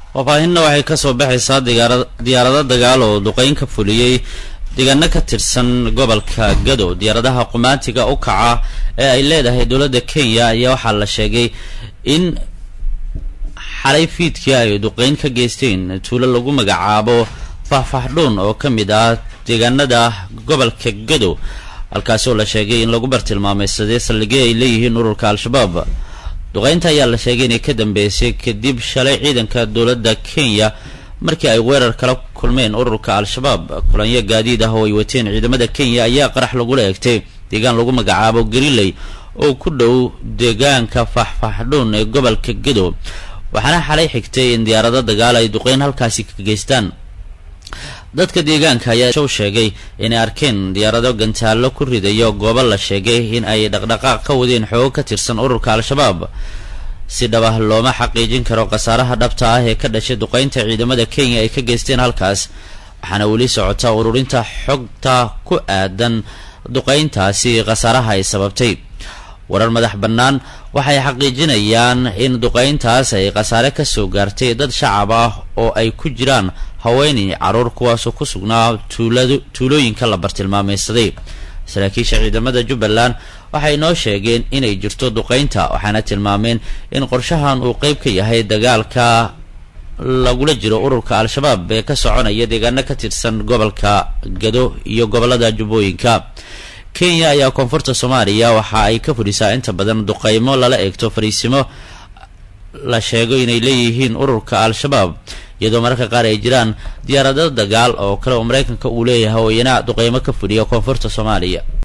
faahfaahinna waxay kasoo baxaysaa diyaarado dagaal oo duqeyn ka fuliyey deegaano ka tirsan gobolka gado diyaaradaha qumaantiga u kaca ee ay leedahay dowladda kenya ayaa waxaa la sheegay in xalay fiidkii ay duqeyn ka geysteen tuulo lagu magacaabo faahfaahdhuun oo ka mid ah deegaanada gobolka gado halkaasi oo la sheegay in lagu bartilmaameysaday saldhigyo ay leeyihiin ururka al-shabaab duqeynta ayaa la sheegay inay ka dambeysay kadib shalay ciidanka dowladda kenya markii ay weerar kala kulmeen ururka al-shabaab kulanyo gaadiid ah oo ay wateen ciidamada kenya ayaa qarax lagula eegtay deegaan lagu magacaabo gariley oo ku dhow deegaanka faahfaahdhuun ee gobolka gado waxaana xalay xigtay in diyaarado dagaal ay duqeyn halkaasi ka geystaan dadka deegaanka ayaa show sheegay inay arkeen diyaarado gantaallo ku ridayo goobo la sheegay in ay dhaqdhaqaaq ka wadeen xoogo ka tirsan ururka al-shabaab si dhabah looma xaqiijin karo khasaaraha dhabta ah ee ka dhashay duqeynta ciidamada kenya ay ka geysteen halkaas waxaana weli socota ururinta xogta ku aadan duqeyntaasi khasaaraha ay sababtay warar madax bannaan waxay xaqiijinayaan in duqeyntaas ay khasaare ka soo gaartay dad shacab ah oo ay ku jiraan haweenay carruur kuwaasoo ku sugnaa tuulooyinka la bartilmaameysaday saraakiisha ciidamada jubbaland waxay noo sheegeen inay jirto duqeynta waxaana tilmaameen in qorshahan uu qeyb ka yahay dagaalka lagula jiro ururka al-shabaab ee ka soconaya deegaano ka tirsan gobolka gado iyo gobolada jubbooyinka kenya ayaa koonfurta soomaaliya waxa ay ka fudhisaa inta badan duqeymo lala eegto fariisimo la sheego inay leeyihiin ururka al-shabaab iyadoo mararka qaar ay jiraan diyaarado dagaal oo kale oo maraykanka uu leeyahay oo iyana duqeymo ka fudhiya koonfurta soomaaliya